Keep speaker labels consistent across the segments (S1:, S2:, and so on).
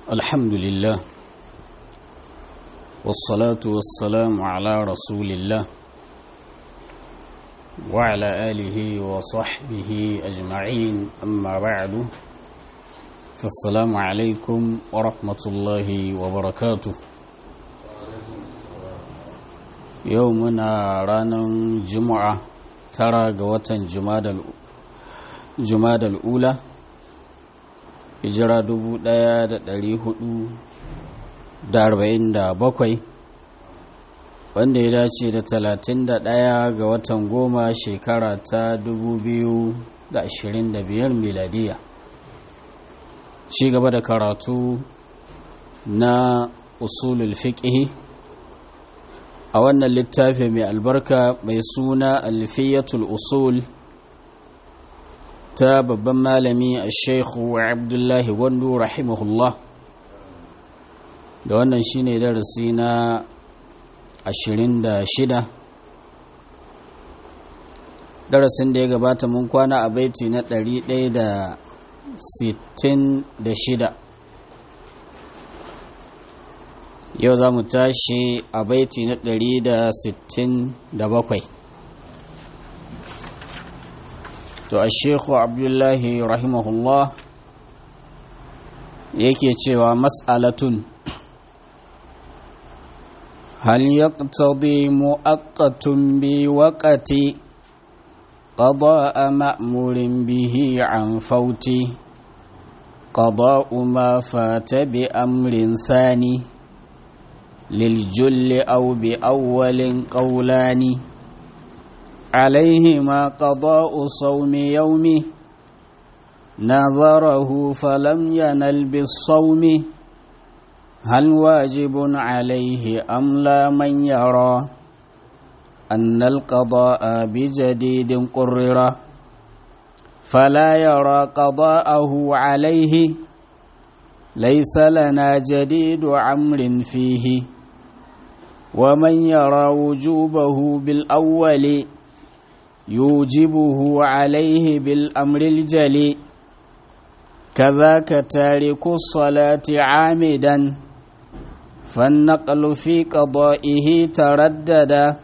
S1: الحمد لله والصلاة والسلام على رسول الله وعلى آله وصحبه أجمعين أما بعد فالسلام عليكم ورحمة الله وبركاته يومنا رانا جمعة ترى قوة جماد الأولى hijira dubu ɗaya da ɗari hudu da arba'in da bakwai wanda ya dace da talatin da ɗaya ga watan goma shekara ta dubu biyu da ashirin da biyar miladiya ci gaba da karatu na usulul fiqhi a wannan littafi mai albarka mai suna alfiyatul usul ta babban malami a sheikhu abdullahi gwandu rahimahullah da wannan shine darasi na 26 darasin da ya gabata mun kwana a baiti na 166 yau za mu tashi a baiti na 167 to a shekhu abdullahi rahimahullah yake cewa mas'alatun hal yaqtadi mu'aqqatun bi waqati qada'a ma'murin bihi an fauti qada'u ma fata bi amrin thani للجل أو بأول قولان عليهما قضاء صوم يومه نظره فلم ينل بالصوم هل واجب عليه أم لا من يرى أن القضاء بجديد قرر فلا يرى قضاءه عليه ليس لنا جديد عمر فيه ومن يرى وجوبه بالأول يوجبه عليه بالأمر الجلي كذاك تارك الصلاة عامدا فالنقل في قضائه ترددا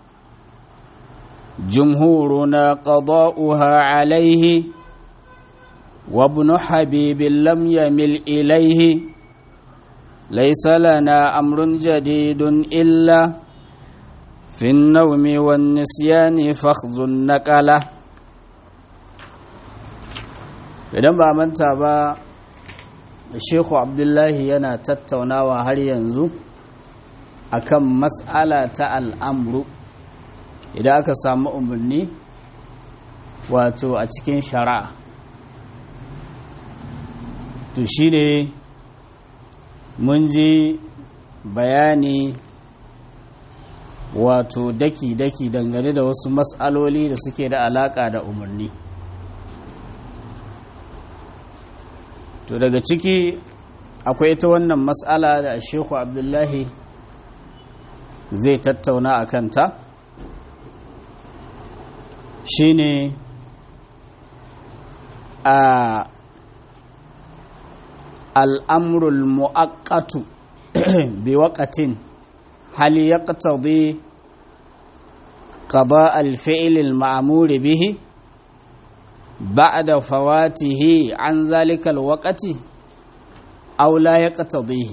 S1: جمهورنا قضاؤها عليه وابن حبيب لم يمل إليه ليس لنا أمر جديد إلا في النوم والنسيان فخذ النقلة idan ba manta ba shehu abdullahi yana tattaunawa har yanzu akan mas'ala ta al'amru idan aka samu umarni wato a cikin shari'a to shi ne mun ji bayani wato daki-daki dangane da wasu matsaloli da suke da alaka da umarni to daga ciki akwai ita wannan matsala da shehu abdullahi zai tattauna a kanta shine a al'amrul mu'akkatu bi waƙatin هل يقتضي قضاء الفعل المأمور به بعد فواته عن ذلك الوقت أو لا يقتضيه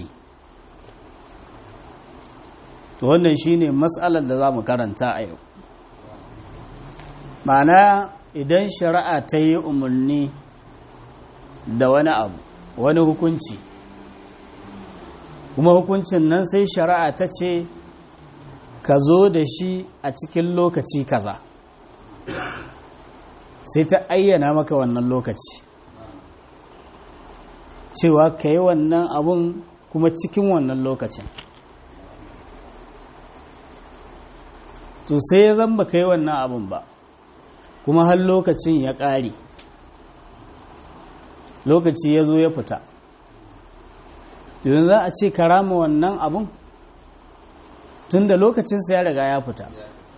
S1: to wannan shine matsalar da za mu karanta a yau ma'ana idan shari'a ta yi umarni da wani abu wani hukunci kuma hukuncin nan sai shari'a ta ce ka zo da shi a cikin lokaci kaza sai ta ayyana maka wannan lokaci cewa ka yi wannan abun kuma cikin wannan lokacin to sai ya zamba ka yi wannan abun ba kuma har lokacin ya ƙare lokaci ya zo ya fita tun za a ce karama wannan abun tun da lokacinsa ya riga ya fita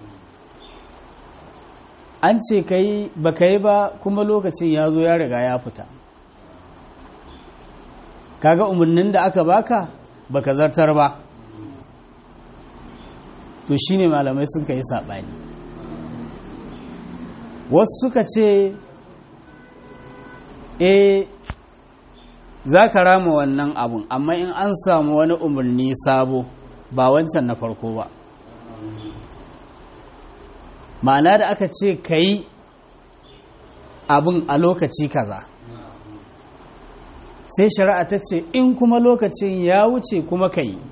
S1: an ce kai ba ka yi ba kuma lokacin ya zo ya riga ya fita kaga umarnin da aka baka baka zartar ba to shine malamai sun kai saɓani wasu suka ce e za ka rama wannan abun amma in an samu wani umarni sabo ba wancan na farko ba ma'ana da aka ce ka yi abun a lokaci kaza sai shari'a ta ce in kuma lokacin ya wuce kuma ka yi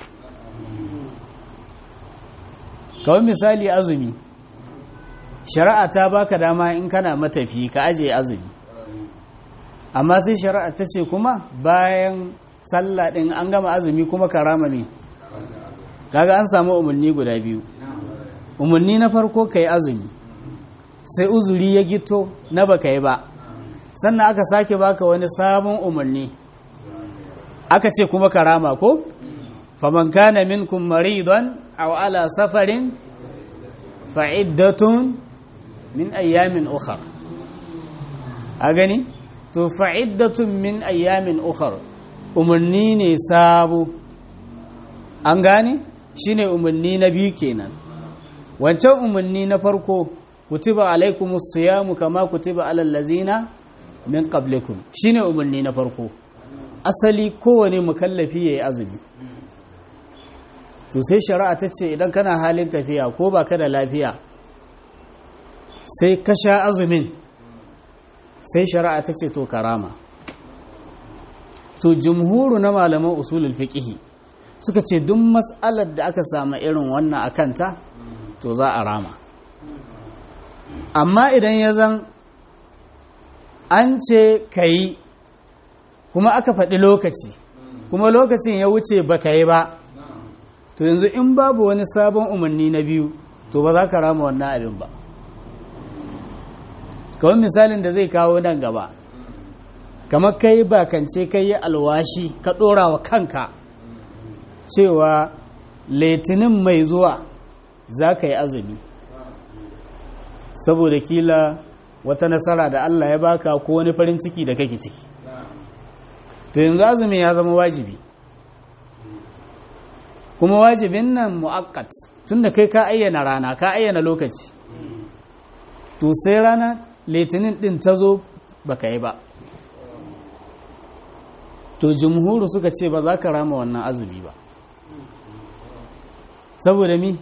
S1: kawai misali azumi shari'a ta baka dama in kana matafi ka aje azumi amma sai shari'a ta ce kuma bayan sallah din an gama azumi kuma ka rama me kaga an samu umarni guda biyu umarni na farko ka yi azumi sai uzuri ya gito na baka yi ba sannan aka sake baka wani sabon umarni aka ce kuma ka rama ko faman kana minkum maridan aw ala safarin fa'iddatun min ayyamin ukhar a gani to fa'iddatun min ayyamin ukhar umarni ne sabo an gane shine umarni na biyu kenan wancan umarni na farko kutiba alaikumus siyamu kama kutiba alal ladzina min qablikum shine umarni na farko asali kowane mukallafi yayi azumi to sai shari'a ta ce idan kana halin tafiya ko baka da lafiya sai ka sha azumin sai shari'a ta ce to karama to jumhuru na malaman usulul fiqh suka ce duk mas'alar da aka samu irin wannan akanta to za a rama amma idan ya zan an ce ka yi kuma aka faɗi lokaci kuma lokacin ya wuce ba ka yi ba to yanzu in babu wani sabon umarni na biyu to ba za ka rama wannan abin ba kawai misalin da zai kawo nan gaba kamar kai bakance kai yi alwashi ka ɗora wa kanka cewa litinin mai zuwa za ka yi azumi saboda kila wata nasara da Allah ya baka ko wani farin ciki da kake ciki to yanzu azumi ya zama wajibi kuma wajibin nan mu'akkat tunda kai ka ayyana rana ka ayyana lokaci to sai rana litinin din ta zo baka yi ba to jumhuru suka ce ba za ka rama wannan azumi ba saboda mi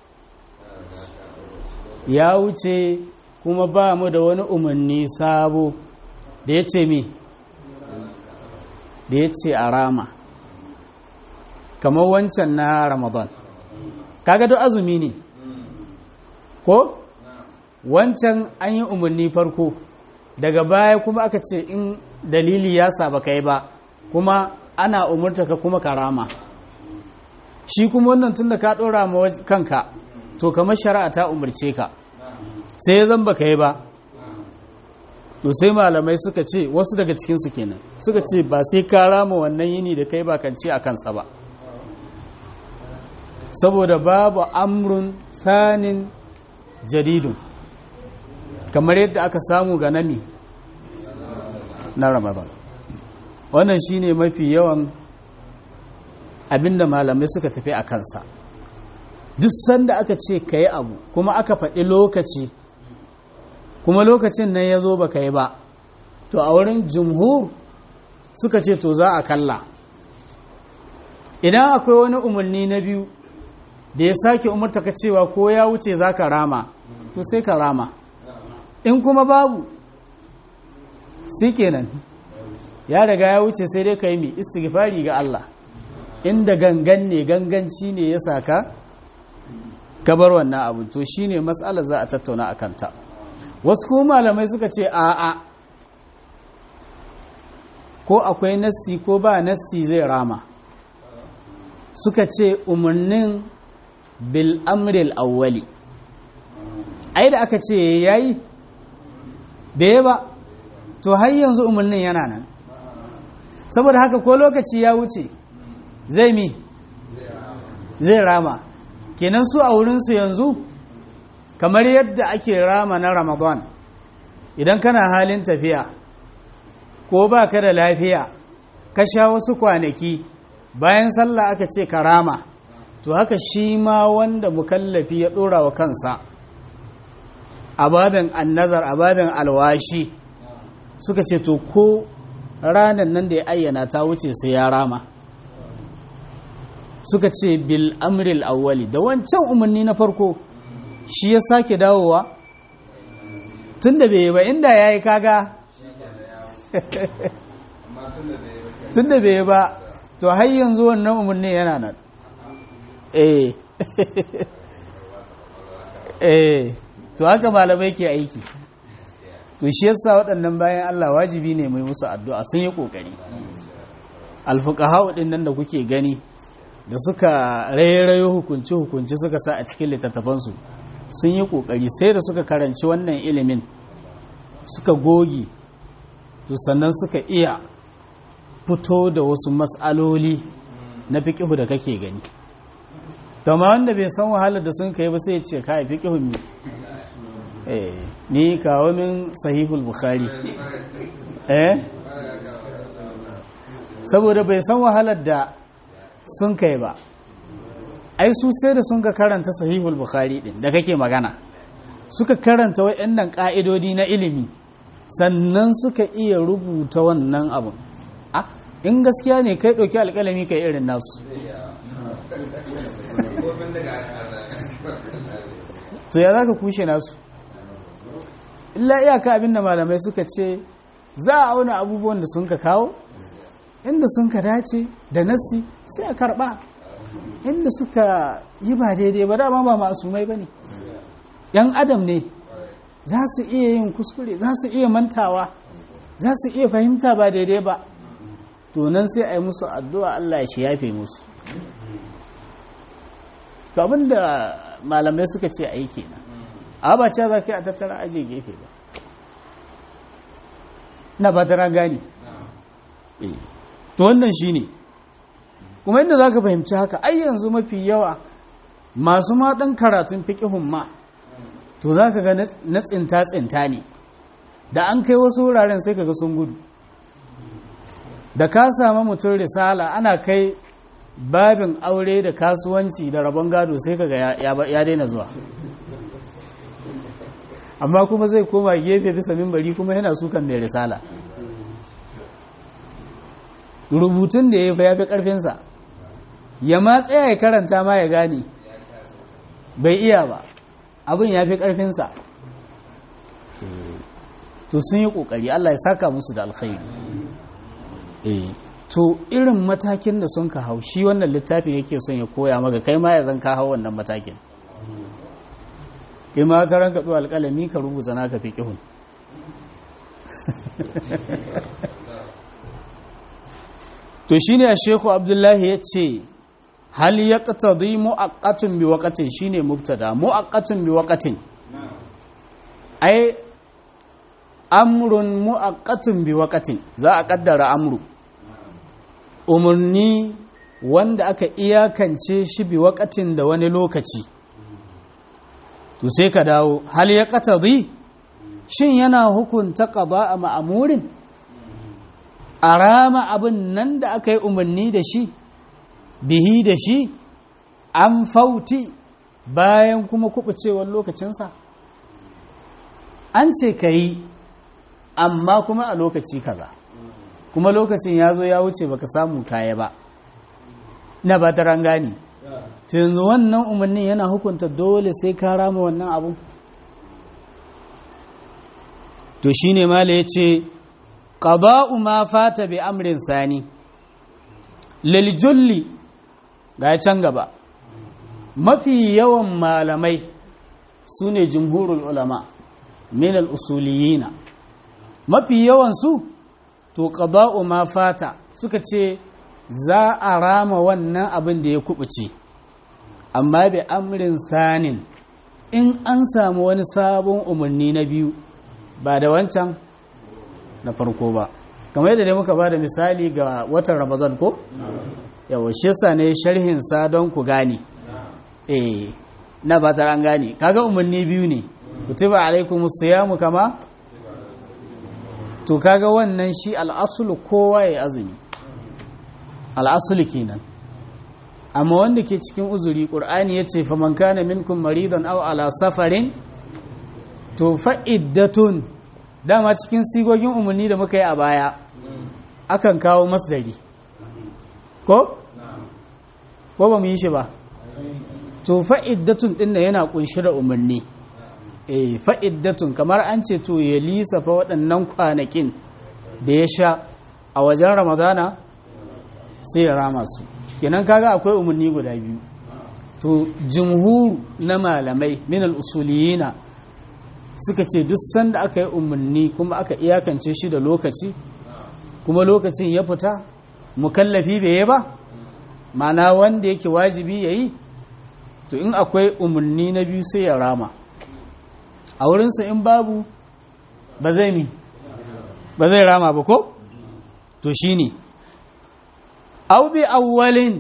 S1: ya wuce kuma ba mu da wani umarni sabo da ya ce mi da ya ce a rama kamar wancan na ramadan kaga duk azumi ne ko wancan an yi umarni farko daga baya kuma aka ce in dalili ya saba kai ba kuma ana umarta ka kuma karama shi kuma wannan tun da ka ɗora ma kanka to kamar shari'a ta umarce ka sai zan baka yi ba to sai malamai suka ce wasu daga cikinsu kenan suka ce ba sai ka rama wannan yini da kai bakance a kansa ba saboda babu amrun sanin jaridun kamar yadda aka samu ga nami na ramadan wannan shine mafi yawan abinda malamai suka tafi a kansa duk sanda aka ce ka yi abu kuma aka faɗi lokaci kuma lokacin nan ya zo ba ka yi ba to a wurin jumhur suka ce to za a kalla idan akwai wani umarni na biyu da ya sake umarta ka cewa ko ya wuce za ka rama to sai ka rama in kuma babu sai kenan ya riga ya wuce sai dai ka yi mai istighfari ga Allah inda gangan ne ganganci ne ya saka gabar wannan abu to shine matsalar za a tattauna a kanta wasu kuma malamai suka ce a'a ko akwai nassi ko ba nassi zai rama suka ce umarnin bil amril awwali ai da aka ce yayi bai ba to har yanzu umarnin yana nan saboda haka ko lokaci ya wuce zai mi zai rama kenan su a wurinsu yanzu kamar yadda ake rama na ramadan idan kana halin tafiya ko ba ka da lafiya ka sha wasu kwanaki bayan sallah aka ce karama to haka shi ma wanda mukallafi ya ɗora wa kansa a babin annazar a babin alwashi suka ce to ko ranar nan da ya ayyana ta wuce sai ya rama suka ce bil amril awwali da wancan umarni na farko shi ya sake dawowa tun da bai yi ba inda ya yi kaga tun da bai yi ba to har yanzu wannan umarni yana nan eh eh to haka malamai ke aiki to shi yasa waɗannan bayan Allah wajibi ne mai musu addu'a sun yi ƙoƙari alfuqaha din nan da kuke gani da suka rairayo hukunci hukunci suka sa a cikin littattafansu sun yi ƙoƙari sai da suka karanci wannan ilimin suka goge to sannan suka iya fito da wasu matsaloli na fiƙihu da kake gani to ma wanda bai san wahalar da sun kai ba sai ya ce kai fiƙihun ne ni kawo min sahihul bukhari eh saboda bai san wahalar da sun kai ba ai su sai da sun ka karanta sahihul bukhari din da kake magana suka karanta waɗannan ƙa'idodi na ilimi sannan suka iya rubuta wannan abun in gaskiya ne kai ɗauki alƙalami kai irin nasu to ya za ka kushe nasu illa iyaka abinda malamai suka ce za a auna abubuwan da sun ka kawo inda sun ka dace da nasi sai a karba inda suka yi ba daidai ba dama ba masumai ba ne yan adam ne za su iya yin kuskure za su iya mantawa za su iya fahimta ba daidai ba to nan sai a yi musu addu'a Allah ya shi yafe musu to abinda malamai suka ce a yi kenan a ba ce za ka yi a tattara aje gefe ba na ba tara gani to wannan shi ne kuma inda za ka fahimci haka ai yanzu mafi yawa masu ma ɗan karatun fiƙihun ma to za ka ga na tsinta-tsinta ne da an kai wasu wuraren sai ka ga sun gudu da ka samu mutum risala ana kai babin aure da kasuwanci da rabon gado sai ka ga ya daina zuwa amma kuma zai koma gefe bisa mimbari kuma yana sukan mai risala rubutun da ya fi karfinsa ya ma tsaya ya karanta ma ya gane bai iya ba abin ya fi karfinsa to sun yi kokari Allah ya saka musu da alkhairi to irin matakin da sun ka hau shi wannan littafin yake son ya koya maka kai ma ya zan ka hau wannan matakin kai ma ta ranka ɗuwa alƙalami ka rubuta naka fi ƙihun to shi ne a shekhu abdullahi ya ce hal ya ƙatadi mu'aƙatun bi waƙatin shi ne mubtada mu'aƙatun bi waƙatin ai amrun mu'aƙatun bi waƙatin za a ƙaddara amru umarni wanda aka iyakance shi bi waƙatin da wani lokaci to sai ka dawo hal ya qatadi shin yana hukunta qada a ma'amurin a rama abin nan da aka yi umarni da shi bihi da shi an fauti bayan kuma kubucewar lokacinsa an ce ka yi amma kuma a lokaci kaza kuma lokacin ya zo ya wuce baka samu kaya ba na ba ta rangani to yanzu wannan umarnin yana hukunta dole sai ka rama wannan abu to shine mala ya ce qada'u ma fata bi amrin sani lil julli ga can gaba mafi yawan malamai su ne jumhurul ulama min al usuliyina mafi yawan su to qada'u ma fata suka ce za a rama wannan abin da ya kubuce amma bi amrin sanin in an samu wani sabon umarni na biyu ba da wancan na farko ba kamar yadda dai muka ba da misali ga watan ramazan ko yawa shi yasa ne sharhin sa don ku gane eh na ba an gane kaga umarni biyu ne kutiba alaikum siyamu kama to kaga wannan shi al'asulu kowa ya azumi al'asuli kenan amma wanda ke cikin uzuri ƙur'ani ya ce faman kana minkum maridan aw ala safarin to fa'iddatun dama cikin sigogin umarni da muka yi a baya akan kawo masdari ko? ko ba mu yi shi ba to fa'iddatun ɗin da yana ƙunshi da umarni eh fa'iddatun kamar an ce to ya lisafa waɗannan kwanakin da ya sha a wajen ramadana sai ya rama su kenan kaga akwai umarni guda biyu to jumhur na malamai minal usuliyina suka ce duk sanda aka yi umarni kuma aka iyakance shi da lokaci kuma lokacin ya fita mukallafi bai yi ba mana wanda yake wajibi ya yi to in akwai umarni na biyu sai ya rama a wurinsa in babu ba zai mi ba zai rama ba ko to shi ne au bi awwalin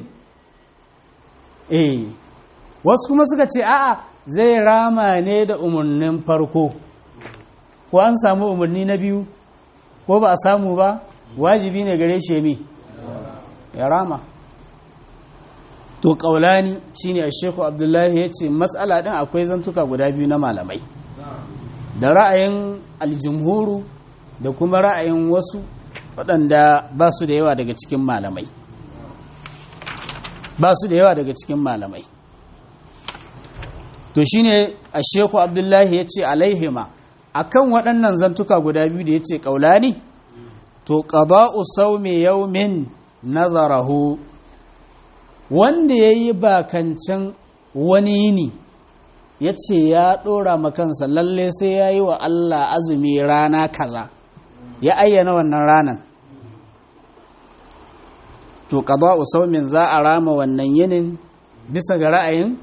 S1: eh wasu kuma suka ce a'a zai rama ne da umarnin farko ko an samu umarni na biyu ko ba a samu ba wajibi ne gare shi mi ya rama to kaulani shine a sheku abdullahi ya ce matsala din akwai zantuka guda biyu na malamai da ra'ayin aljumhuru da kuma ra'ayin wasu waɗanda ba su da yawa daga cikin malamai ba su da yawa daga cikin malamai to shine a sheku abdullahi ya ce alaihima akan waɗannan zantuka guda biyu da ya ce ƙaulani to ƙada'u saumi yaumin nazarahu wanda ya yi bakancin wani yini ya ce ya ɗora makansa lalle sai ya yi wa Allah azumi rana kaza ya ayyana wannan ranan to qada'u saumin za a rama wannan yinin bisa ga ra'ayin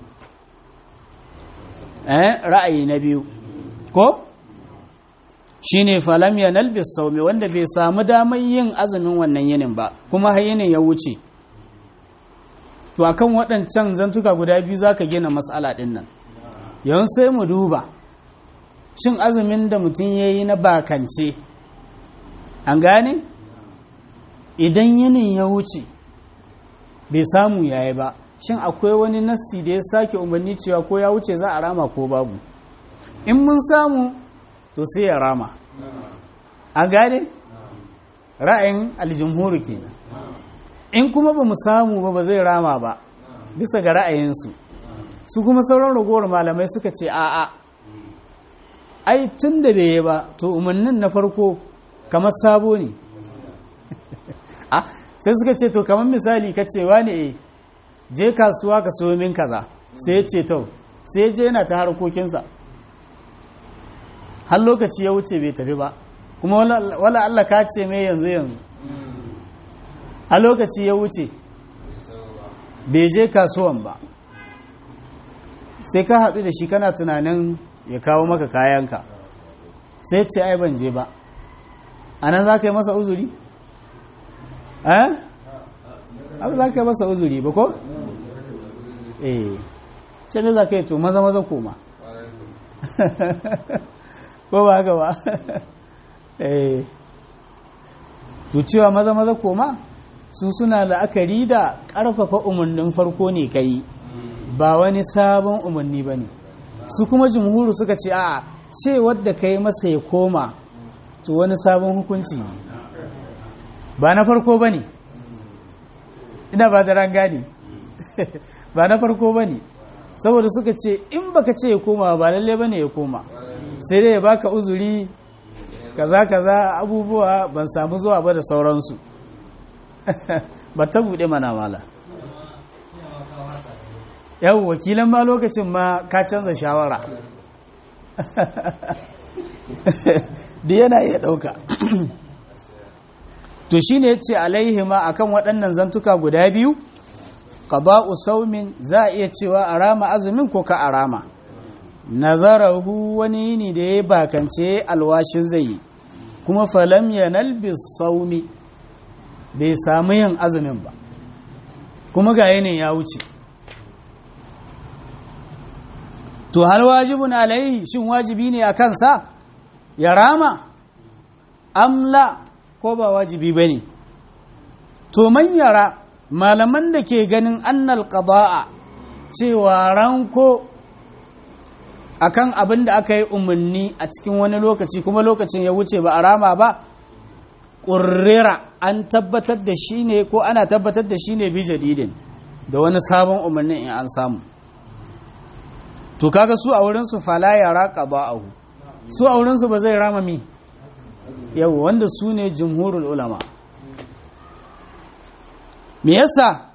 S1: eh ra'ayi na biyu ko shine falam yanal bis saumi wanda bai samu damar yin azumin wannan yinin ba kuma har yinin ya wuce to akan waɗancan zantuka guda biyu zaka gina mas'ala ɗin nan yawan sai mu duba shin azumin da mutum ya yi na bakance an gane idan yinin ya wuce bai samu yayi ba shin akwai wani nassi da ya sake umarni cewa ko ya wuce za a rama ko babu in mun samu to sai ya rama an gane ra'ayin aljumhuru kenan in kuma ba mu samu ba ba zai rama ba bisa ga ra'ayinsu su kuma sauran ragowar malamai suka ce a'a ai tun da bai yi ba to umarnin na farko kamar sabo ne sai suka ce to kamar misali ka ce wani e je kasuwa ka so min kaza sai ya ce to sai je yana ta harkokinsa har lokaci ya wuce bai tafi ba kuma wala Allah ka ce mai yanzu yanzu a lokaci ya wuce bai je kasuwan ba sai ka haɗu da shi kana tunanin ya kawo maka kayanka sai ce ai ban je ba a nan za ka yi masa uzuri? eh? abu za ka yi masa uzuri ba ko? eh sai ne za ka yi to maza maza koma ko ba haka ba eh to cewa maza maza koma su suna la'akari da ƙarfafa umarnin farko ne ka yi ba wani sabon umarni ba ne su kuma jumhuru suka ce a ce wadda ka yi masa ya koma to wani sabon hukunci ba na farko ba ne ina ba da rangani ba na farko ba ne saboda suka ce in baka ce ya koma ba lalle ba ne ya koma sai dai ya baka uzuri kaza kaza abubuwa ban samu zuwa ba da sauransu ba ta buɗe mana mala yau wakilan ma lokacin ma ka canza shawara da yana iya ɗauka to shi ne ce alaihima akan waɗannan zantuka guda biyu qada'u saumin za a iya cewa a rama azumin ko ka a rama nazarahu wani yini da ya bakance alwashin zai yi kuma falam yanal bis saumi bai samu yin azumin ba kuma ga yinin ya wuce to hal wajibun alaihi shin wajibi ne a kansa ya rama amla ko ba wajibi ba ne to man yara malaman da ke ganin annal qada'a cewa ranko akan abin da aka yi umarni a cikin wani lokaci kuma lokacin ya wuce ba a rama ba ƙurrera an tabbatar da shi ne ko ana tabbatar da shi ne bi jadidin da wani sabon umarnin in an samu to kaga su a wurinsu fala ya raka ba'ahu su a wurinsu ba zai rama mi yau wanda su ne jumhurul ulama me yasa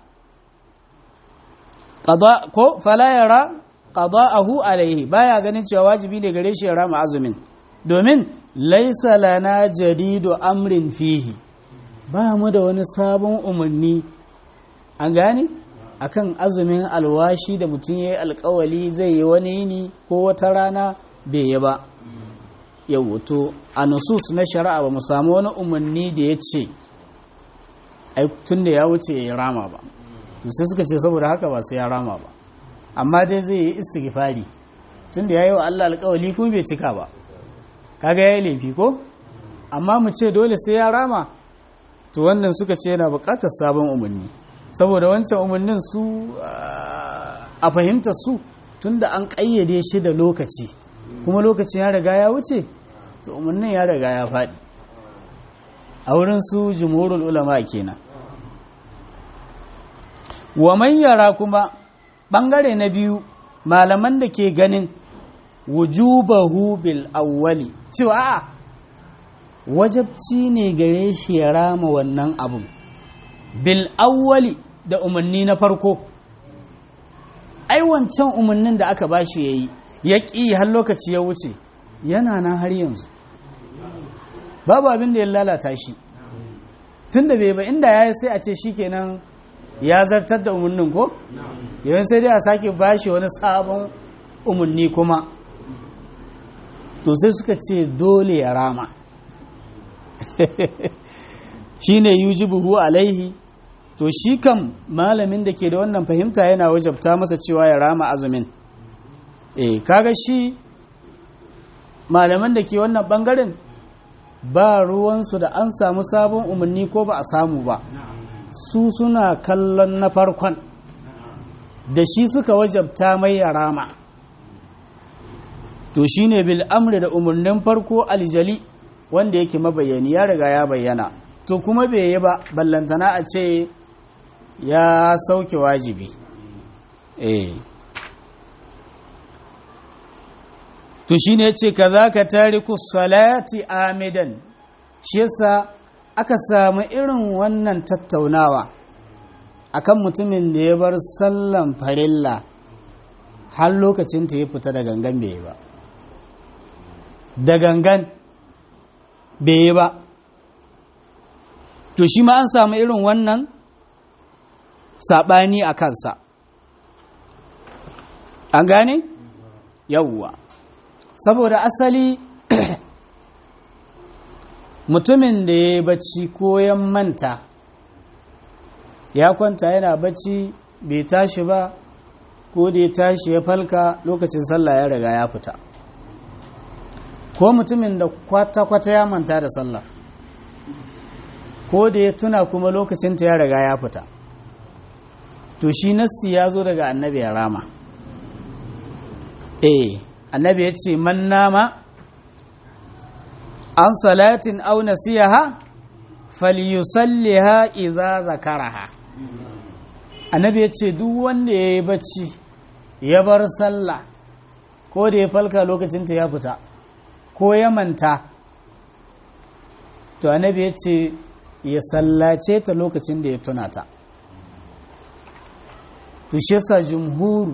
S1: ko fala ya ra qada'ahu alaihi baya ganin cewa wajibi ne gare shi ya rama azumin domin laisa lana jadidu amrin fihi ba mu da wani sabon umarni an gane akan azumin alwashi da mutum ya yi alkawali zai yi wani yini ko wata rana bai yi ba yau to a nusus na shari'a ba mu samu wani umarni da ya ce tun da ya wuce ya yi rama ba to sai suka ce saboda haka ba sai ya rama ba amma dai zai yi istighfari tun da ya yi wa Allah alkawali kuma bai cika ba kaga ya yi laifi ko amma mu ce dole sai ya rama to wannan suka ce yana bukatar sabon umarni saboda wancan umarnin su a fahimtar su tunda an ƙayyade shi da lokaci kuma lokacin ya riga ya wuce to umarnin ya riga ya faɗi a wurin su jumhurul ulama kenan wa man yara kuma ɓangare na biyu malaman da ke ganin wujubahu bil awwali cewa a wajabci ne gare shi ya rama wannan abun bil awwali da umarni na farko ai wancan umarnin da aka bashi yayi ya ƙi har lokaci ya wuce yana nan har yanzu babu abin da ya lalata shi tun da bai ba inda ya yi sai a ce shi kenan ya zartar da umarnin ko yawan sai dai a sake bashi wani sabon umarni kuma to sai suka ce dole ya rama shi ne yujibuhu alaihi to shi kam malamin da ke da wannan fahimta yana wajabta masa cewa ya rama azumin eh kaga shi malaman da ke wannan bangaren ba ruwansu da an samu sabon umarni ko ba a samu ba su suna kallon na farkon da shi suka wajabta mai ya rama to shine bil amri da umarnin farko aljali wanda yake mabayani ya riga ya bayyana to kuma bai yi ba ballantana a ce ya sauke wajibi eh to shine yace kaza ka tariku salati amidan shi yasa aka samu irin wannan tattaunawa akan mutumin da ya bar sallan farilla har lokacin ta ya fita da gangan bai yi ba da gangan bai yi ba to shi ma an samu irin wannan saɓani a kansa an gane yawwa saboda asali mutumin da ya yi bacci ko ya manta ya kwanta yana bacci bai tashi ba ko da ya tashi ya falka lokacin sallah ya riga ya fita ko mutumin da kwata-kwata ya manta da sallah ko da ya tuna kuma lokacinta ya riga ya fita to shi nassi ya zo daga annabi ya rama eh annabi ya ce man nama an salatin au nasiyaha falyusalliha idza zakaraha annabi ya ce duk wanda ya yi bacci ya bar sallah ko da ya falka lokacinta ya fita ko ya manta to annabi ya ce ya sallace ta lokacin da ya tuna ta to shi yasa jumhuru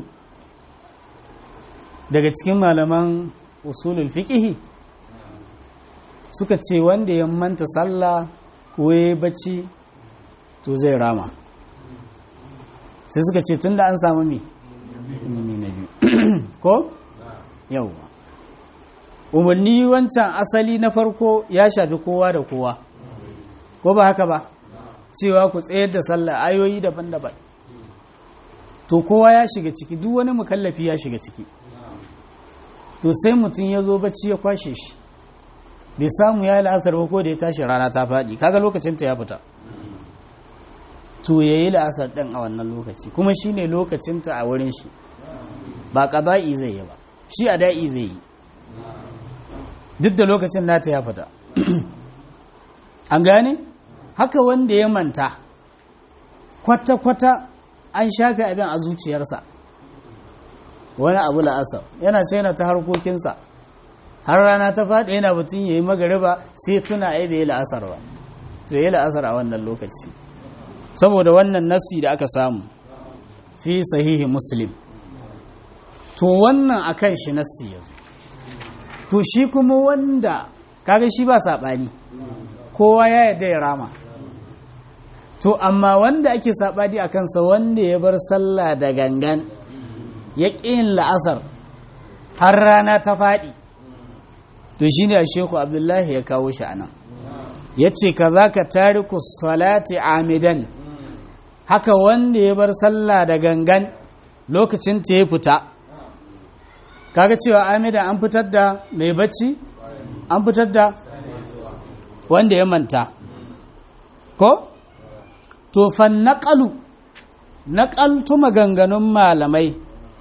S1: daga cikin malaman usulul fiqhi suka ce wanda ya manta sallah ko ya bacci to zai rama sai suka ce tunda an samu mi umarni na biyu ko yawwa umarni wancan asali na farko ya shafi kowa da kowa ko ba haka ba cewa ku tsayar da sallah ayoyi daban-daban to kowa ya shiga ciki duk wani mukallafi ya shiga ciki to sai mutum ya zo bacci ya kwashe shi bai samu ya yi la'asar ba ko da ya tashi rana ta faɗi kaga lokacin ta ya fita to ya yi la'asar ɗin a wannan lokaci kuma shi ne lokacinta a wurin shi ba ƙaza'i zai yi ba shi a da'i zai yi duk da lokacin nata ya fita an gane haka wanda ya manta kwata-kwata an shafe abin a zuciyarsa wani abu la'asar yana ce yana ta harkokinsa har rana ta faɗi yana batun ya yi magariba sai tuna ai bai yi la'asar ba to yi la'asar a wannan lokaci saboda wannan nassi da aka samu fi sahihi muslim to wannan akan shi nassi yanzu to shi kuma wanda kaga shi ba saɓani kowa ya yarda ya rama to amma wanda ake saɓani a kansa wanda ya bar sallah da gangan ya ƙin la'asar har rana ta faɗi to shi ne a sheku abdullahi ya kawo shi anan ya ce ka za ka tariku salati amidan haka wanda ya bar sallah da gangan lokacin ta ya fita kaga cewa amidan an fitar da mai bacci an fitar da wanda ya manta ko to fan naƙalu naƙaltu maganganun malamai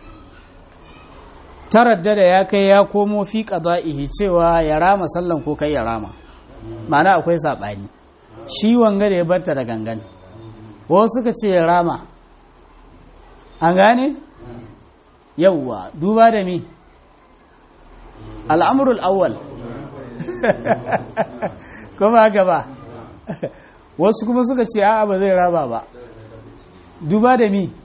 S1: taradda da ya kai ya komo fi qada'ihi cewa ya rama sallan ko kai ya rama ma'ana akwai saɓani shi wanga da ya barta da gangan wasu suka ce ya rama an gane yawwa duba da mi al'amurul awwal kuma gaba wasu kuma suka ce a'a ba zai raba ba duba da mi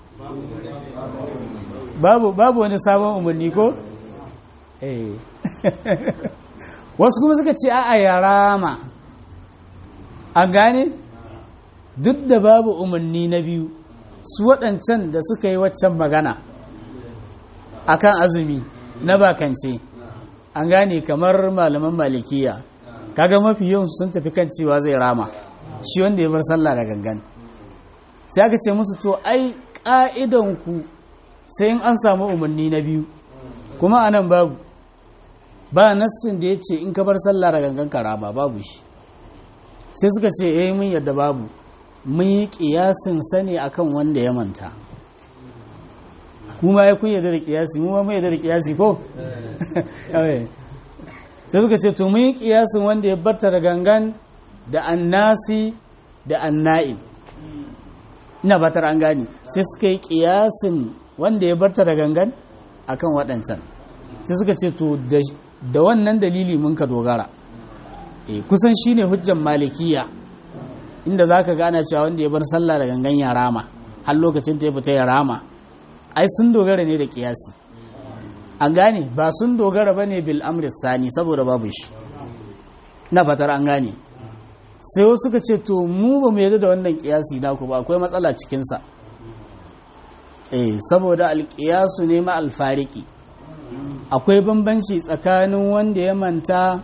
S1: babu babu wani sabon umarni ko eh wasu kuma suka ce a'a ya rama an gane duk da babu umarni na biyu su waɗancan da suka yi waccan magana akan azumi na bakance an gane kamar malaman malikiya kaga mafi yawan sun tafi kan cewa zai rama shi wanda ya bar sallah da gangan sai aka ce musu to ai ku sai in an samu umarni na biyu kuma anan babu ba nassin da ya ce in ka bar sallah da gangan ka rama babu shi sai suka ce eh mun yadda babu mun yi kiyasin sani akan wanda ya manta kuma ya kun yadda da kiyasi mu ma mun yadda da kiyasi ko sai suka ce to mun yi kiyasin wanda ya barta da gangan da annasi da anna'im ina batar an gani sai suka yi kiyasin wanda ya barta da gangan akan waɗancan sai suka ce to da wannan dalili mun ka dogara e, kusan shine hujjan malikiya inda za ka gana cewa wanda ya bar sallah da gangan ya rama har lokacin ta ya fita ya rama ai sun dogara ne da kiyasi an gane ba sun dogara ba ne bil amri sani saboda babu shi na fatar an gane sai wasu suka ce to mu ba mu yadda da wannan kiyasi naku ba akwai matsala cikinsa eh saboda alkiyasu ne ma alfariki akwai bambanci tsakanin wanda ya manta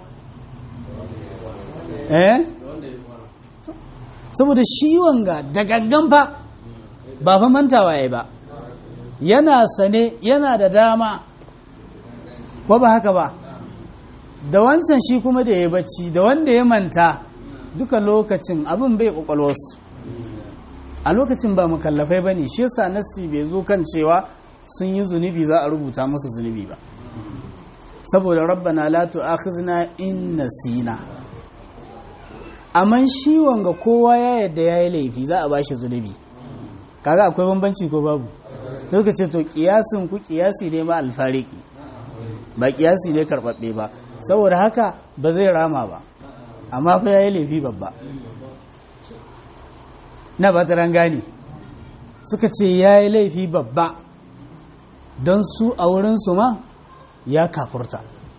S1: eh saboda shi wanga da gangan fa ba fa mantawa yayi ba yana sane yana da dama ko ba haka ba da wancan shi kuma da ya bacci da wanda ya manta duka lokacin abin bai kwakwalwarsu a lokacin ba mukallafai ba ne shi yasa nasi bai zo kan cewa sun yi zunubi za a rubuta musu zunubi ba saboda rabbana la tu'akhizna in nasina amma shi wanga kowa ya yadda yayi laifi za a bashi zunubi kaga akwai bambanci ko babu sai suka ce to kiyasin ku kiyasi ne ma alfariki ba kiyasi ne karbabbe ba saboda haka ba zai rama ba amma fa yayi laifi babba na ba ta gane suka ce yayi laifi babba don su a wurin su ma ya kafurta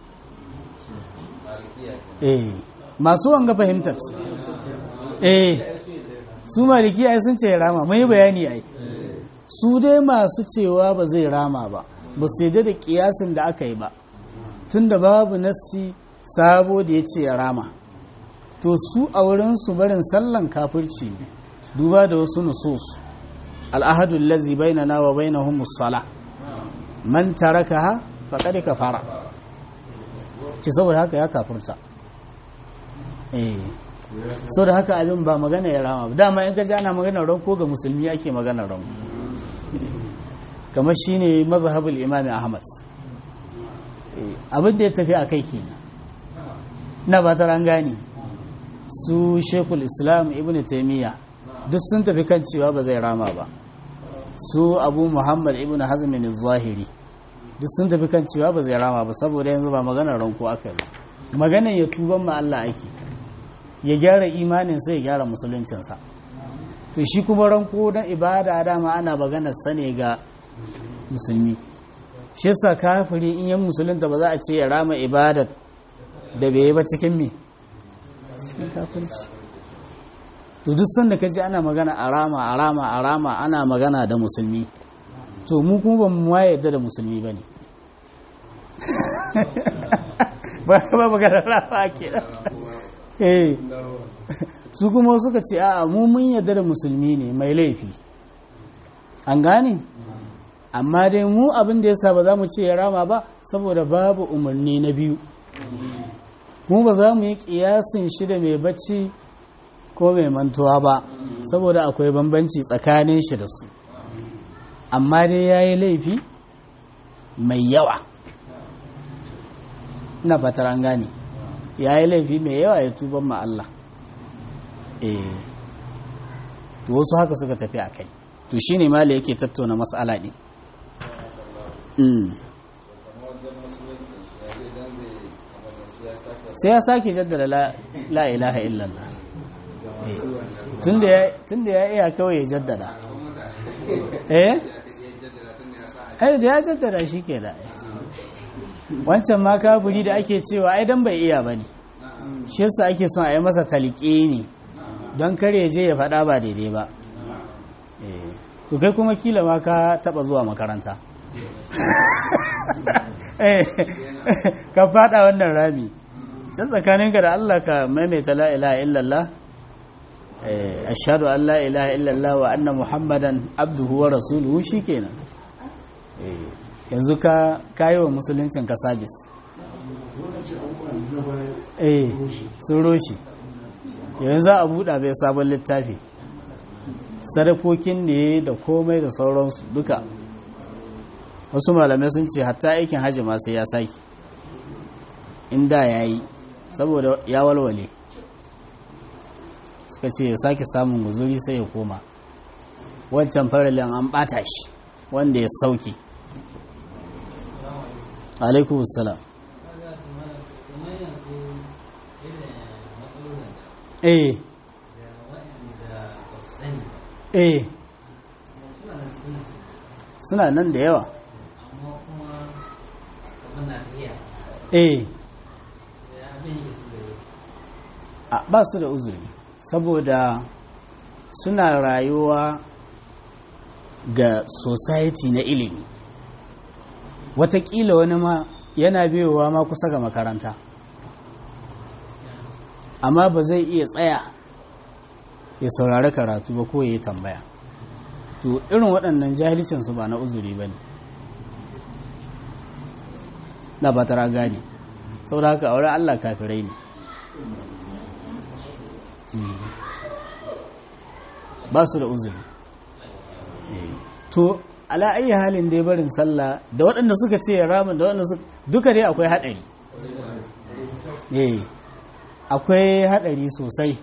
S1: eh masu wanga fahimtar eh su maliki ai sun ce rama mai bayani ai su dai masu cewa ba zai rama ba ba su yadda da kiyasin da aka yi ba tunda babu nassi sabo da ya ce ya rama to su a wurin su barin sallan kafirci ne duba da wasu nusus al'ahadu lazi bainana wa bainahum musalla man tarakaha faqad kafara ce saboda haka ya kafirta eh
S2: so da haka abin ba magana ya rama ba dama in ka ji ana magana ranko ga musulmi ake magana ranko kamar shine mazhabul imami ahmad abin da ya tafi a kai kenan na ba ta gane su shekul islam ibn taimiyya duk sun tafi kan cewa ba zai rama ba su abu muhammad ibn hazmin zahiri duk sun tafi kan cewa ba zai rama ba saboda yanzu ba maganar ranko aka yi maganar ya tuban ma Allah ake ya gyara imanin sai ya gyara musuluncinsa to shi kuma ranko na ibada dama ana maganar sa ne ga musulmi shi yasa kafiri in yan musulunta ba za a ce ya rama ibada da bai yi ba cikin me cikin kafirci to duk sanda ka ji ana magana a rama a rama a rama ana magana da musulmi to mu kuma ba mu ma yadda da musulmi ba ne ba ba magana rama ke eh su kuma suka ce a mu mun yadda da musulmi ne mai laifi an gane amma dai mu abin da yasa ba za mu ce ya rama ba saboda babu umarni na biyu mu ba za mu yi kiyasin shi da mai bacci ko mai mantuwa ba saboda akwai bambanci tsakanin shi da su amma dai ya yi laifi mai yawa na fatar an gane ya yi laifi mai yawa ya tuban ma Allah eh to wasu haka suka tafi a kai to shi ne mali yake tattauna matsala ne sai ya sake jaddada la ilaha illallah tun da ya iya kawai ya jaddada eh ai da ya jaddada shi ke da wancan ma kafiri da ake cewa ai dan bai iya ba ne shi yasa ake son a yi masa talike ne don kare je ya faɗa ba daidai ba to kai kuma kila ma ka taɓa zuwa makaranta ka faɗa wannan rami can tsakaninka da Allah ka maimaita la ilaha illallah ashhadu an la ilaha illallah wa anna muhammadan abduhu wa rasuluhu shikenan yanzu ka kayi wa musuluncin ka sabis eh sun roshi yanzu a buɗa bai sabon littafi sadakokin ne da komai da sauransu duka wasu malamai sun ce hatta aikin hajji ma sai ya saki inda ya yi saboda ya walwale suka ce ya sake samun guzuri sai ya koma wancan faralin an bata shi wanda ya sauke alaikum salam eh eh suna nan da yawa eh ba su da uzuri saboda suna rayuwa ga society na ilimi watakila wani ma yana biyowa ma kusa ga makaranta amma ba zai iya tsaya ya saurari karatu ba ko ya yi tambaya to irin waɗannan jahilcinsu ba na uzuri ba ne na ba tara gane saboda haka aure allah kafirai ne ba su da uzuri to ala ayi halin dai barin sallah da waɗanda suka ce ramin da waɗanda suka duka dai akwai haɗari eh akwai haɗari sosai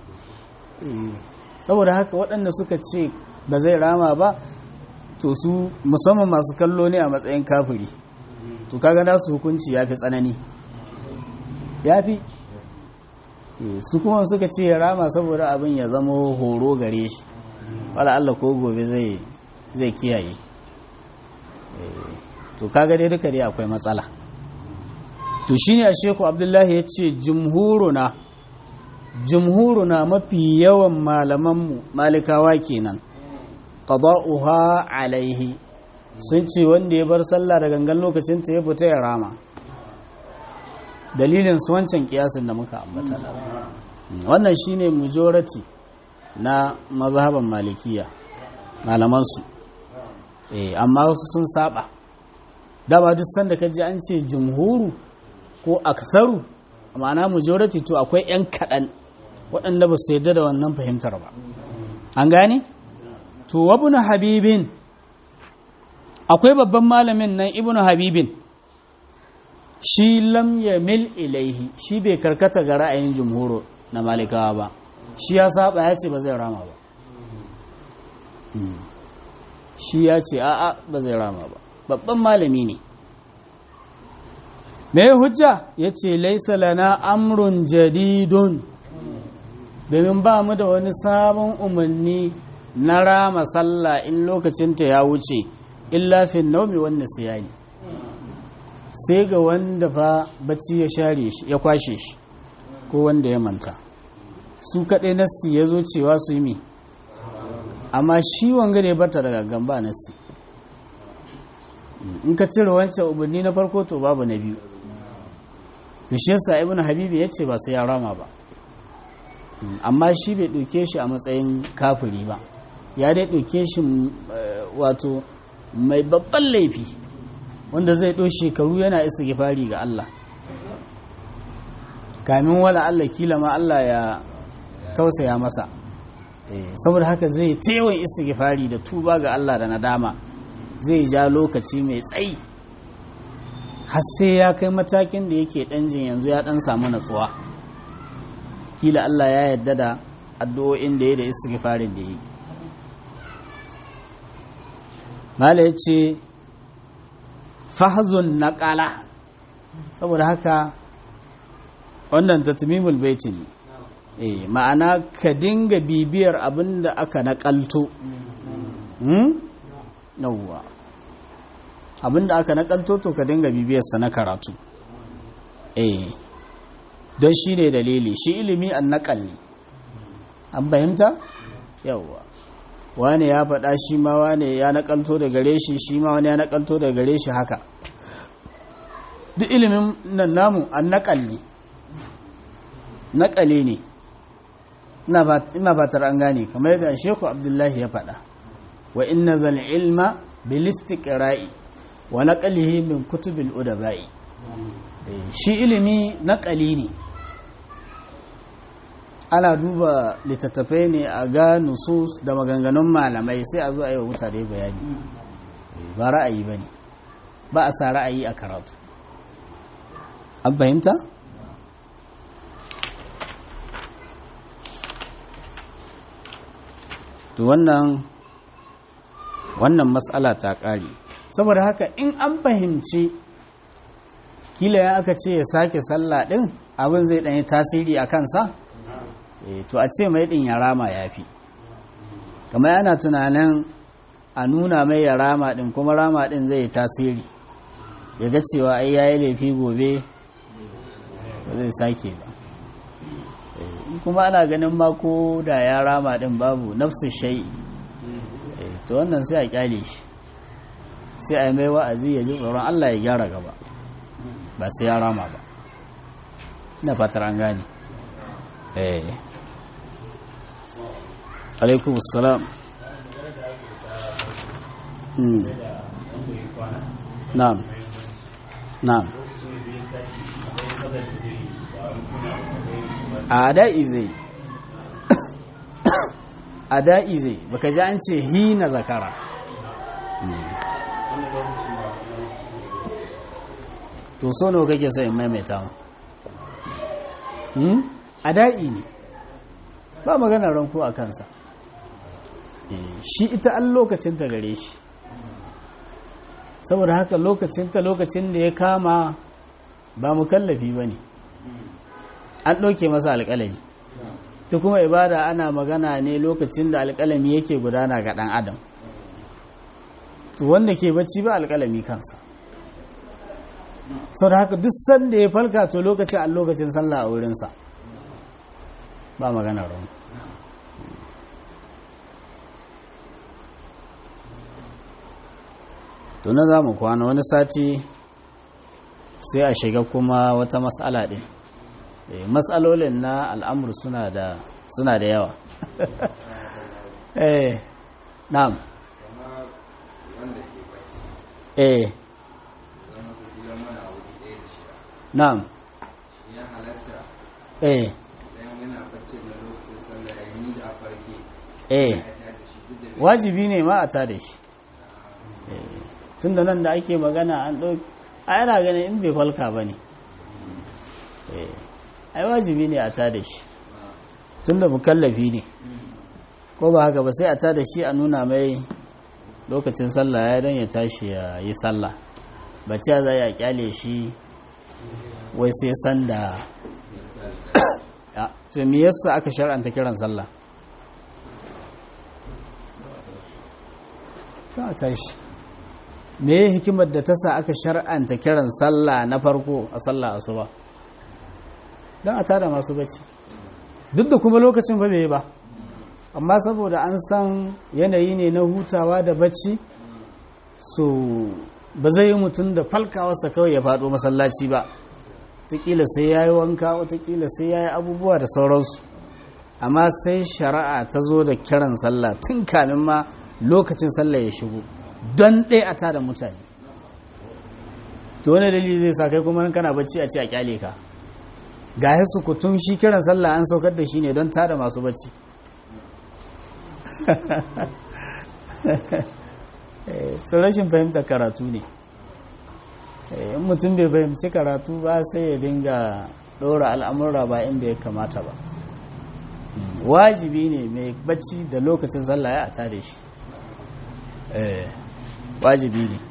S2: saboda haka waɗanda suka ce ba zai rama ba to su musamman masu kallo ne a matsayin kafiri to kaga nasu hukunci ya fi tsanani ya fi su kuma suka ce ya rama saboda abin ya zama horo gare shi wala Allah ko gobe zai zai kiyaye to kaga dai duka dai akwai matsala to shine a sheku abdullahi ya ce jumhuruna jumhuruna mafi yawan malamanmu malikawa kenan qada'uha alaihi sun ce wanda ya bar sallah da gangan lokacin ta ya fita ya rama dalilin su wancan kiyasin da muka ambata wannan shine majority na mazhaban malikiya malamansu eh amma wasu sun saba dama duk sanda ka ji an ce jumhuru ko aksaru ma'ana majority to akwai yan kaɗan waɗanda ba su yadda da wannan fahimtar ba an gane to wabnu habibin akwai babban malamin nan ibnu habibin shi lam yamil ilaihi shi bai karkata ga ra'ayin jumhuro na malikawa ba shi ya saba ya ce ba zai rama ba shi ya ce a'a ba zai rama ba babban malami ne me hujja ya ce laisa lana amrun jadidun domin ba mu da wani sabon umarni na rama sallah in lokacinta ya wuce illa fin naumi wanda siyani sai ga wanda fa bacci ya share shi ya kwashe shi ko wanda ya manta su kaɗai nassi ya zo cewa su yi mi amma shi wanga ne bata daga gamba nassi in ka cire wancan umarni na farko to babu na biyu to shi yasa ibn habibi ya ce ba sai ya rama ba amma shi bai ɗauke shi a matsayin kafiri ba ya dai ɗauke shi wato mai babban laifi wanda zai ɗo shekaru yana isa gifari ga Allah kamin wala Allah kila ma Allah ya tausaya masa saboda haka zai tewan isa gifari da tuba ga Allah da nadama zai ja lokaci mai tsayi har sai ya kai matakin da yake ɗan jin yanzu ya ɗan samu natsuwa kila Allah ya yarda da addu'o'in da ya da isa gifarin da ya yi mala ya ce fahazun naƙala saboda haka wannan tatmimul baiti ne eh ma'ana ka dinga bibiyar abin da aka naƙalto yawwa abin da aka naƙalto to ka dinga bibiyarsa na karatu eh don shi ne dalili shi ilimi an naƙal ne an fahimta yawwa wane ya faɗa shi ma wane ya nakalto da gare shi shi ma wani ya nakalto da gare shi haka duk ilimin nan namu an nakalli nakale ne ina fatar an gane kamar yadda sheku abdullahi ya faɗa wa inna zal ilma bil istiqra'i wa naqlihi min kutubil udabai shi ilimi nakali ne ana duba littattafai ne a ga nusus da maganganun malamai sai a zo a yi wa mutane bayani ba ra'ayi ba ne ba a sa ra'ayi a karatu an fahimta? to wannan wannan matsala ta ƙare saboda haka in an fahimci kila ya aka ce ya sake sallah ɗin abin zai ɗanyi tasiri a kansa to a ce mai ɗin ya rama ya fi kamar yana tunanin a nuna mai ya rama ɗin kuma rama ɗin zai tasiri ya ga cewa ai ya yi laifi gobe ba zai sake ba kuma ana ganin mako da ya rama ɗin babu nafsu shai to wannan sai a kyale shi sai a mai wa'azi ya ji tsoron allah ya gyara gaba ba sai ya rama ba na fatar an gane eh alaikum salam na'am na'am a da'i zai a da'i zai baka ji an ce hina zakara to so nawa kake so in maimaita mu a da'i ne ba magana ranko a kansa shi ita an lokacinta gare shi saboda haka lokacinta lokacin da ya kama ba mu kallafi ba ne an ɗauke masa alƙalami ta kuma ibada ana magana ne lokacin da alƙalami yake gudana ga ɗan adam to wanda ke bacci ba alƙalami kansa sau da haka duk sanda ya falka to lokacin an lokacin sallah a wurinsa ba magana ran tuna za mu kwana wani sati sai a shiga kuma wata matsala ɗin matsalolin na al'amur suna da suna da yawa eh na'am eh na'am eh eh wajibi ne ma a ta da shi tun da nan da ake magana an ɗauki a yana ganin in bai falka ba ne ai wajibi ne a ta da shi tun da mukallafi ne ko ba haka ba sai a ta da shi a nuna mai lokacin sallah ya don ya tashi ya yi sallah bacci za a kyale shi wai sai sanda to me yasa aka shar'anta kiran sallah ka tashi me hikimar da ta sa aka shar'anta kiran sallah na farko a sallah asuba don a tada masu bacci duk da kuma lokacin ba bai ba amma saboda an san yanayi ne na hutawa da bacci so ba zai yi mutum da falkawarsa kawai ya faɗo masallaci ba watakila sai ya yi wanka watakila sai ya yi abubuwa da sauransu amma sai shari'a ta zo da kiran sallah tun kamin ma lokacin sallah ya shigo don ɗaya a tada mutane to wani dalili zai sa kai kuma kana bacci a ce a kyale ka ga ya sukutun shi kiran sallah an saukar da shi ne don tada masu bacci so rashin fahimtar karatu ne in mutum bai fahimci karatu ba sai ya dinga ɗora al'amurra ba inda ya kamata ba wajibi ne mai bacci da lokacin sallah ya a tada shi wajibi ne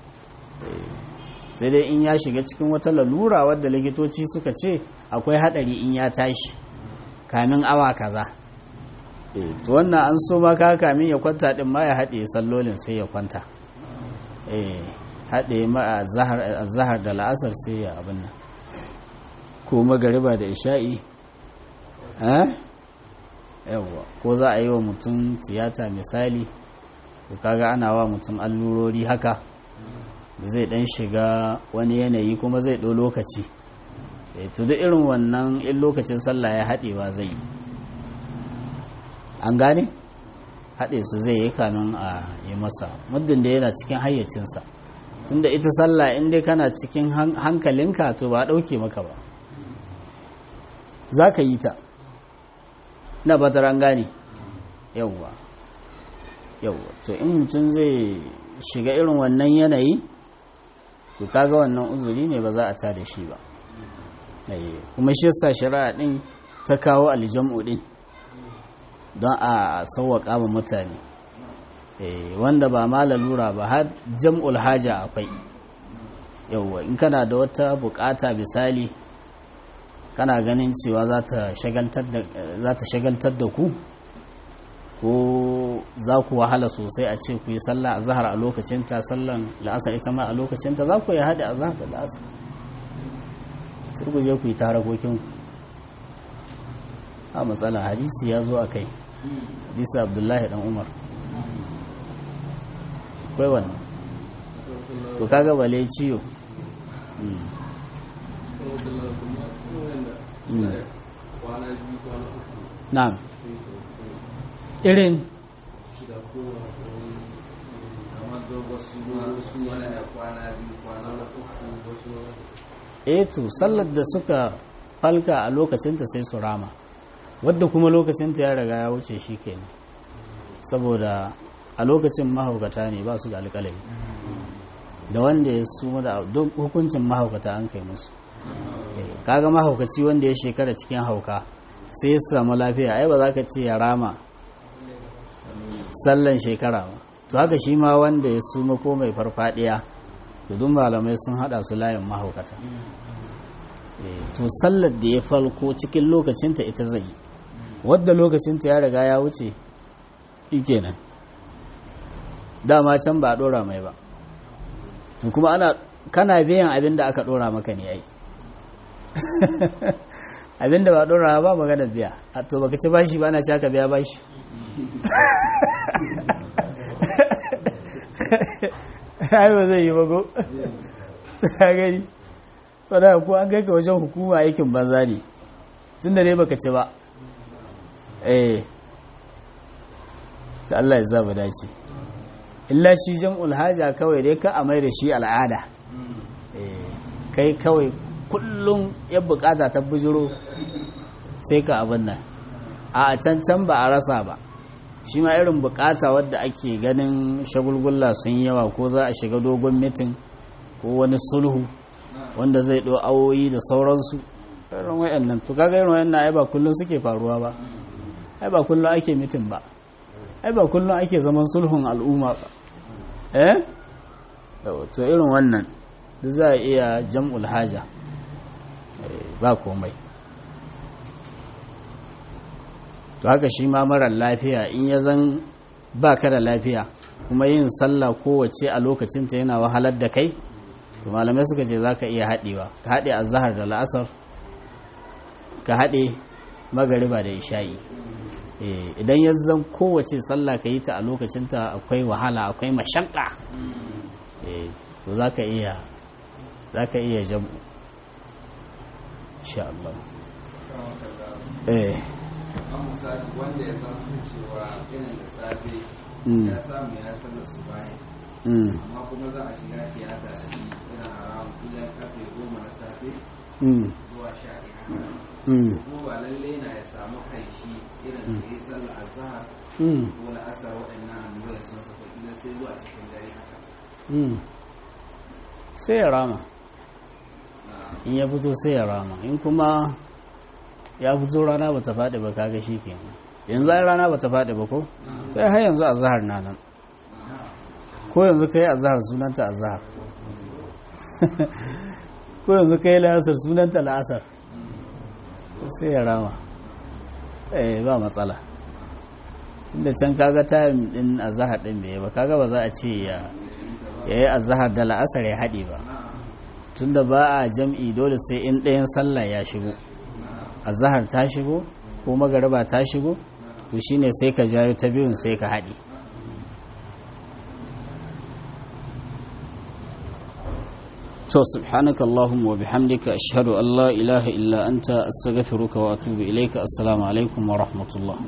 S2: sai dai in ya shiga cikin wata lalura wadda likitoci suka ce akwai hadari in ya tashi kamin awa kaza to wannan an so maka kamin ya kwanta din ma ya haɗe sallolin sai ya kwanta haɗe ma a zahar da la'asar sai ya abin nan ko magariba da isha'i yawwa ko za a yi wa mutum tiyata misali kaga ana wa mutum allurori haka zai dan shiga wani yanayi kuma zai ɗau lokaci to duk irin wannan in lokacin sallah ya haɗewa zai yi an gane haɗe su zai yi kanun a yi masa muddin da yana cikin hayyacinsa tunda ita sallah in dai kana cikin hankalinka to ba ɗauke maka ba za ka yi ta na batar an gane yauwa yauwa to in mutum zai shiga irin wannan yanayi to kaga wannan uzuri ne ba za a ta da shi ba kuma shi yasa shari'a din ta kawo aljam'u din don a sauwaƙa ma mutane wanda ba ma lalura ba har jam'ul haja akwai yauwa in kana da wata bukata misali kana ganin cewa za ta shagaltar da ku ko za ku wahala sosai a ce ku yi sallah a zahar a lokacinta sallan la'asar ita ma a lokacinta za ku yi haɗe a zahar da la'asar sai ku je ku yi tarakokin a matsala hadisi ya zo a kai hadisi abdullahi dan umar kwai wannan to kaga bale ciyo na'am irin eto sallar da suka falka a lokacinta sai su rama wadda kuma lokacinta ya riga ya wuce shi kenan saboda a lokacin mahaukata ne ba su da alƙalami da wanda ya su da hukuncin mahaukata an kai musu kaga mahaukaci wanda ya shekara cikin hauka sai ya samu lafiya ai ba za ka ce ya rama sallan shekara ba to haka shi ma wanda ya suma ko mai farfadiya to duk malamai sun hada su layin mahaukata to sallar da ya falko cikin lokacinta ita zai yi wadda lokacinta ya riga ya wuce kenan dama can ba a dora mai ba to kuma ana kana biyan abin da aka dora maka ne ai abin da ba dora ba magana biya a to baka ci bashi ba na ci aka biya bashi ai ba zai yi bago ta gani wadda ko an kai ka wajen hukuma aikin banza ne tun da ne baka ci ba eh ta Allah ya zaba dace illa shi jam'ul haja kawai dai ka amai da shi al'ada kai kawai kullum ya bukata ta bujiro sai ka abin nan a can can ba a rasa ba shi ma irin bukata wadda ake ganin shagulgulla sun yawa ko za a shiga dogon mitin ko wani sulhu wanda zai ɗo awoyi da sauransu irin wayannan to kaga irin wayannan ai ba kullum suke faruwa ba ai ba kullum ake mitin ba ai ba kullum ake zaman sulhun al'umma ba eh to irin wannan duk za a iya jam'ul haja ba komai to haka shi ma marar lafiya in ya zan ba ka da lafiya kuma yin sallah kowace a lokacinta yana wahalar da kai to malamai suka ce za ka iya haɗewa ka haɗe a zahar da la'asar ka haɗe magariba da isha'i idan ya zan kowace sallah ka yi ta a lokacinta akwai wahala akwai mashakka to za ka iya za ka iya jam'u insha Allah eh
S3: wanda ya zama cewa irin da safe ya samu ya sanar su bayan amma kuma za a shiga tiyata da shi yana a rawun kullum karfe goma na safe zuwa sha ɗaya kuma ba lalle na ya samu kai shi irin da ya sallah azhar ko la'asar waɗannan annurai sun saka idan sai zuwa cikin dare haka
S2: sai ya rama in ya fito sai ya rama in kuma ya fito rana ba ta faɗi ba kaga shi ke yanzu ai rana ba ta faɗi ba ko sai har yanzu a zahar na nan ko yanzu ka yi a zahar sunanta a zahar ko yanzu ka yi la'asar sunanta la'asar sai ya rama eh ba matsala tunda can kaga tayin din a zahar din bai ba kaga ba za a ce ya yi a zahar da la'asar ya haɗe ba tunda ba a jam'i dole sai in ɗayan sallah ya shigo azahar ta shigo ko magariba ta shigo to shine sai ka jayo ta biyun sai ka haɗe to subhanaka allahumma wa bihamdika ashhadu an la ilaha illa anta astaghfiruka wa atubu ilayka assalamu alaikum wa rahmatullah